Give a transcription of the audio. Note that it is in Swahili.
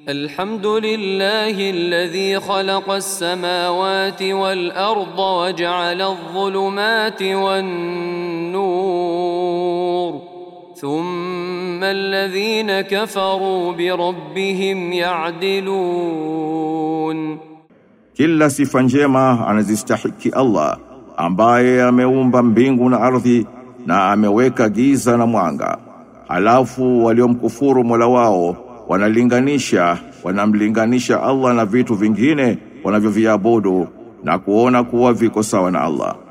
الحمد لله الذي خلق السماوات والأرض وجعل الظلمات والنور ثم الذين كفروا بربهم يعدلون Kila sifa njema anazistahiki Allah ambaye ameumba mbingu na ardhi na ameweka giza na mwanga. Halafu waliomkufuru Mola wao wanalinganisha wanamlinganisha Allah na vitu vingine wanavyoviabudu na kuona kuwa viko sawa na Allah.